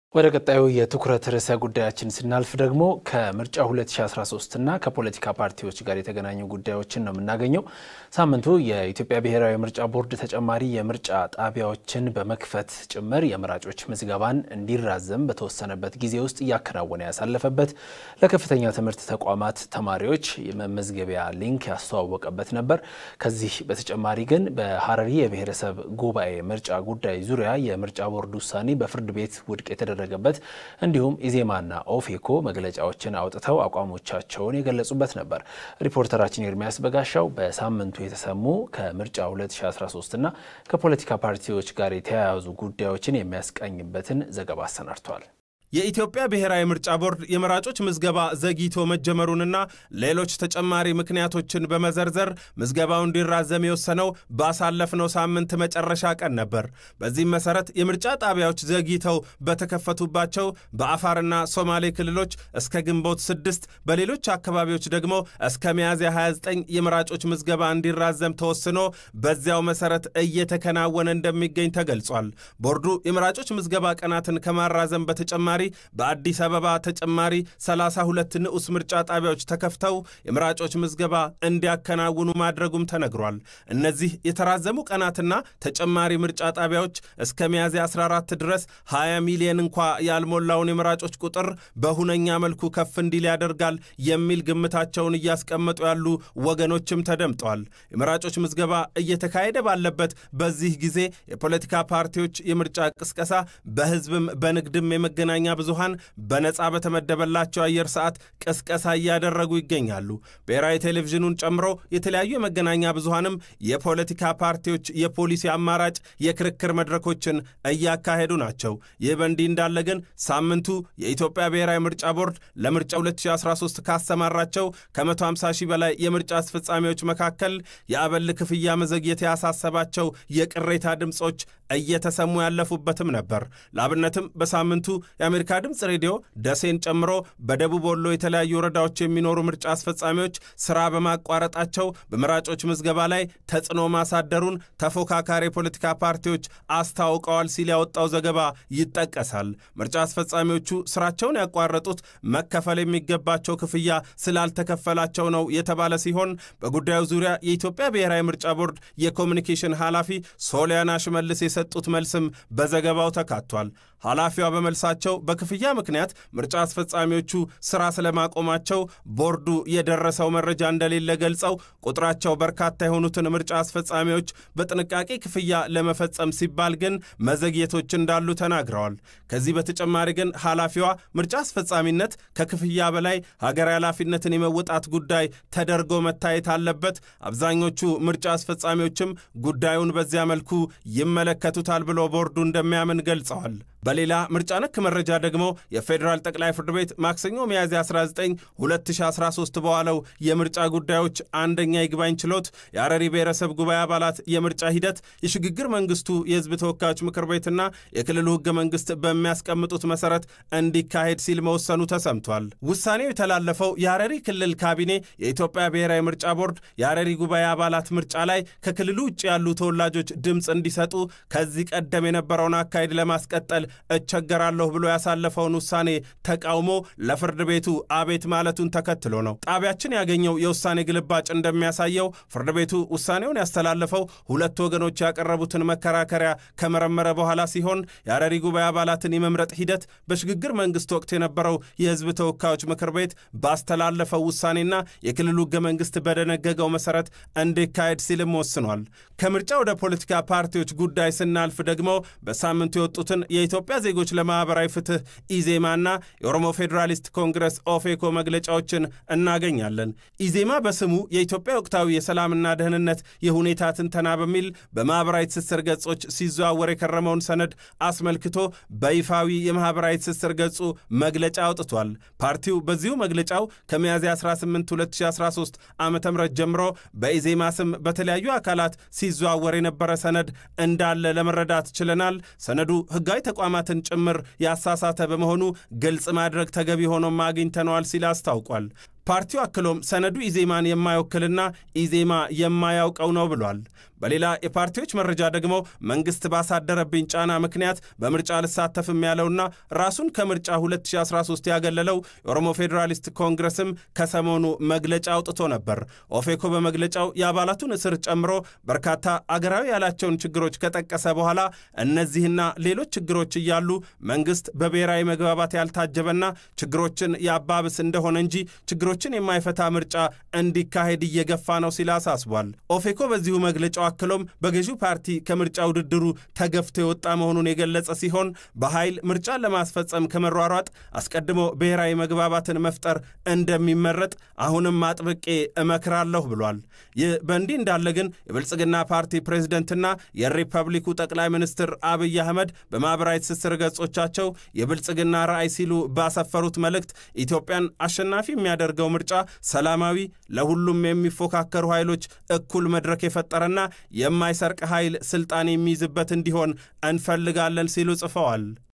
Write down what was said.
ወደ ቀጣዩ የትኩረት ርዕሰ ጉዳያችን ስናልፍ ደግሞ ከምርጫ 2013 እና ከፖለቲካ ፓርቲዎች ጋር የተገናኙ ጉዳዮችን ነው የምናገኘው። ሳምንቱ የኢትዮጵያ ብሔራዊ ምርጫ ቦርድ ተጨማሪ የምርጫ ጣቢያዎችን በመክፈት ጭምር የመራጮች ምዝገባን እንዲራዘም በተወሰነበት ጊዜ ውስጥ እያከናወነ ያሳለፈበት፣ ለከፍተኛ ትምህርት ተቋማት ተማሪዎች የመመዝገቢያ ሊንክ ያስተዋወቀበት ነበር። ከዚህ በተጨማሪ ግን በሀረሪ የብሔረሰብ ጉባኤ ምርጫ ጉዳይ ዙሪያ የምርጫ ቦርድ ውሳኔ በፍርድ ቤት ውድቅ የተደረገ ገበት እንዲሁም ኢዜማና ኦፌኮ መግለጫዎችን አውጥተው አቋሞቻቸውን የገለጹበት ነበር። ሪፖርተራችን ኤርሚያስ በጋሻው በሳምንቱ የተሰሙ ከምርጫ 2013 እና ከፖለቲካ ፓርቲዎች ጋር የተያያዙ ጉዳዮችን የሚያስቃኝበትን ዘገባ አሰናድቷል። የኢትዮጵያ ብሔራዊ ምርጫ ቦርድ የመራጮች ምዝገባ ዘግይቶ መጀመሩንና ሌሎች ተጨማሪ ምክንያቶችን በመዘርዘር ምዝገባው እንዲራዘም የወሰነው ባሳለፍነው ሳምንት መጨረሻ ቀን ነበር። በዚህም መሰረት የምርጫ ጣቢያዎች ዘግይተው በተከፈቱባቸው በአፋርና ሶማሌ ክልሎች እስከ ግንቦት ስድስት በሌሎች አካባቢዎች ደግሞ እስከ ሚያዝያ 29 የመራጮች ምዝገባ እንዲራዘም ተወስኖ በዚያው መሰረት እየተከናወነ እንደሚገኝ ተገልጿል። ቦርዱ የመራጮች ምዝገባ ቀናትን ከማራዘም በተጨማሪ በአዲስ አበባ ተጨማሪ 32 ንዑስ ምርጫ ጣቢያዎች ተከፍተው የመራጮች ምዝገባ እንዲያከናውኑ ማድረጉም ተነግሯል። እነዚህ የተራዘሙ ቀናትና ተጨማሪ ምርጫ ጣቢያዎች እስከ ሚያዝያ 14 ድረስ 20 ሚሊዮን እንኳ ያልሞላውን የመራጮች ቁጥር በሁነኛ መልኩ ከፍ እንዲል ያደርጋል የሚል ግምታቸውን እያስቀመጡ ያሉ ወገኖችም ተደምጠዋል። የመራጮች ምዝገባ እየተካሄደ ባለበት በዚህ ጊዜ የፖለቲካ ፓርቲዎች የምርጫ ቅስቀሳ በሕዝብም በንግድም የመገናኛ ብዙሃን በነፃ በተመደበላቸው አየር ሰዓት ቅስቀሳ እያደረጉ ይገኛሉ። ብሔራዊ ቴሌቪዥኑን ጨምሮ የተለያዩ የመገናኛ ብዙሃንም የፖለቲካ ፓርቲዎች የፖሊሲ አማራጭ የክርክር መድረኮችን እያካሄዱ ናቸው። ይህ በእንዲህ እንዳለ ግን ሳምንቱ የኢትዮጵያ ብሔራዊ ምርጫ ቦርድ ለምርጫ 2013 ካሰማራቸው ከ150 ሺህ በላይ የምርጫ አስፈጻሚዎች መካከል የአበል ክፍያ መዘግየት ያሳሰባቸው የቅሬታ ድምፆች እየተሰሙ ያለፉበትም ነበር። ለአብነትም በሳምንቱ የአሜሪካ ድምፅ ሬዲዮ ደሴን ጨምሮ በደቡብ ወሎ የተለያዩ ወረዳዎች የሚኖሩ ምርጫ አስፈጻሚዎች ስራ በማቋረጣቸው በመራጮች ምዝገባ ላይ ተጽዕኖ ማሳደሩን ተፎካካሪ የፖለቲካ ፓርቲዎች አስታውቀዋል ሲል ያወጣው ዘገባ ይጠቀሳል። ምርጫ አስፈጻሚዎቹ ስራቸውን ያቋረጡት መከፈል የሚገባቸው ክፍያ ስላልተከፈላቸው ነው የተባለ ሲሆን በጉዳዩ ዙሪያ የኢትዮጵያ ብሔራዊ ምርጫ ቦርድ የኮሚኒኬሽን ኃላፊ ሶሊያና ሽመልስ የሰጡት መልስም በዘገባው ተካቷል። ኃላፊዋ በመልሳቸው በክፍያ ምክንያት ምርጫ አስፈጻሚዎቹ ስራ ስለማቆማቸው ቦርዱ የደረሰው መረጃ እንደሌለ ገልጸው ቁጥራቸው በርካታ የሆኑትን ምርጫ አስፈጻሚዎች በጥንቃቄ ክፍያ ለመፈጸም ሲባል ግን መዘግየቶች እንዳሉ ተናግረዋል። ከዚህ በተጨማሪ ግን ኃላፊዋ ምርጫ አስፈጻሚነት ከክፍያ በላይ ሀገራዊ ኃላፊነትን የመወጣት ጉዳይ ተደርጎ መታየት አለበት፣ አብዛኞቹ ምርጫ አስፈጻሚዎችም ጉዳዩን በዚያ መልኩ ይመለከቱታል ብሎ ቦርዱ እንደሚያምን ገልጸዋል። በሌላ ምርጫ ነክ መረጃ ደግሞ የፌዴራል ጠቅላይ ፍርድ ቤት ማክሰኞ ሚያዝያ 19 2013 በዋለው የምርጫ ጉዳዮች አንደኛ ይግባኝ ችሎት የሀረሪ ብሔረሰብ ጉባኤ አባላት የምርጫ ሂደት የሽግግር መንግስቱ የሕዝብ ተወካዮች ምክር ቤትና የክልሉ ሕገ መንግስት በሚያስቀምጡት መሰረት እንዲካሄድ ሲል መወሰኑ ተሰምቷል። ውሳኔው የተላለፈው የሀረሪ ክልል ካቢኔ የኢትዮጵያ ብሔራዊ ምርጫ ቦርድ የሀረሪ ጉባኤ አባላት ምርጫ ላይ ከክልሉ ውጭ ያሉ ተወላጆች ድምፅ እንዲሰጡ ከዚህ ቀደም የነበረውን አካሄድ ለማስቀጠል እቸገራለሁ ብሎ ያሳለፈውን ውሳኔ ተቃውሞ ለፍርድ ቤቱ አቤት ማለቱን ተከትሎ ነው። ጣቢያችን ያገኘው የውሳኔ ግልባጭ እንደሚያሳየው ፍርድ ቤቱ ውሳኔውን ያስተላለፈው ሁለት ወገኖች ያቀረቡትን መከራከሪያ ከመረመረ በኋላ ሲሆን የሀረሪ ጉባኤ አባላትን የመምረጥ ሂደት በሽግግር መንግስት ወቅት የነበረው የህዝብ ተወካዮች ምክር ቤት ባስተላለፈው ውሳኔና የክልሉ ህገ መንግስት በደነገገው መሰረት እንዲካሄድ ሲልም ወስኗል። ከምርጫ ወደ ፖለቲካ ፓርቲዎች ጉዳይ ስናልፍ ደግሞ በሳምንቱ የወጡትን የኢትዮጵያ ዜጎች ለማህበራዊ ፍትህ ኢዜማና የኦሮሞ ፌዴራሊስት ኮንግረስ ኦፌኮ መግለጫዎችን እናገኛለን። ኢዜማ በስሙ የኢትዮጵያ ወቅታዊ የሰላምና ደህንነት የሁኔታ ትንተና በሚል በማህበራዊ ትስስር ገጾች ሲዘዋወር የከረመውን ሰነድ አስመልክቶ በይፋዊ የማህበራዊ ትስስር ገጹ መግለጫ አውጥቷል። ፓርቲው በዚሁ መግለጫው ከሚያዝያ 18 2013 ዓ ም ጀምሮ በኢዜማ ስም በተለያዩ አካላት ሲዘዋወር የነበረ ሰነድ እንዳለ ለመረዳት ችለናል። ሰነዱ ህጋዊ ተቋማትን ጭምር ያሳሳተ በመሆኑ ግልጽ ማድረግ ተገቢ ሆኖም አግኝተነዋል ሲል አስታውቋል። ፓርቲው አክሎም ሰነዱ ኢዜማን የማይወክልና ኢዜማ የማያውቀው ነው ብሏል። በሌላ የፓርቲዎች መረጃ ደግሞ መንግስት ባሳደረብኝ ጫና ምክንያት በምርጫ ልሳተፍም ያለውና ራሱን ከምርጫ 2013 ያገለለው የኦሮሞ ፌዴራሊስት ኮንግረስም ከሰሞኑ መግለጫ አውጥቶ ነበር። ኦፌኮ በመግለጫው የአባላቱን እስር ጨምሮ በርካታ አገራዊ ያላቸውን ችግሮች ከጠቀሰ በኋላ እነዚህና ሌሎች ችግሮች እያሉ መንግስት በብሔራዊ መግባባት ያልታጀበና ችግሮችን ያባብስ እንደሆነ እንጂ ችግሮችን የማይፈታ ምርጫ እንዲካሄድ እየገፋ ነው ሲል አሳስቧል። ኦፌኮ በዚሁ መግለጫው አክሎም በገዢው ፓርቲ ከምርጫ ውድድሩ ተገፍቶ የወጣ መሆኑን የገለጸ ሲሆን በኃይል ምርጫን ለማስፈጸም ከመሯሯጥ አስቀድሞ ብሔራዊ መግባባትን መፍጠር እንደሚመረጥ አሁንም አጥብቄ እመክራለሁ ብሏል። ይህ በእንዲህ እንዳለ ግን የብልጽግና ፓርቲ ፕሬዝደንትና የሪፐብሊኩ ጠቅላይ ሚኒስትር አብይ አህመድ በማኅበራዊ ትስስር ገጾቻቸው የብልጽግና ራዕይ ሲሉ ባሰፈሩት መልእክት ኢትዮጵያን አሸናፊ የሚያደርገው ምርጫ ሰላማዊ፣ ለሁሉም የሚፎካከሩ ኃይሎች እኩል መድረክ የፈጠረና የማይሰርቅ ኃይል ስልጣን የሚይዝበት እንዲሆን እንፈልጋለን ሲሉ ጽፈዋል።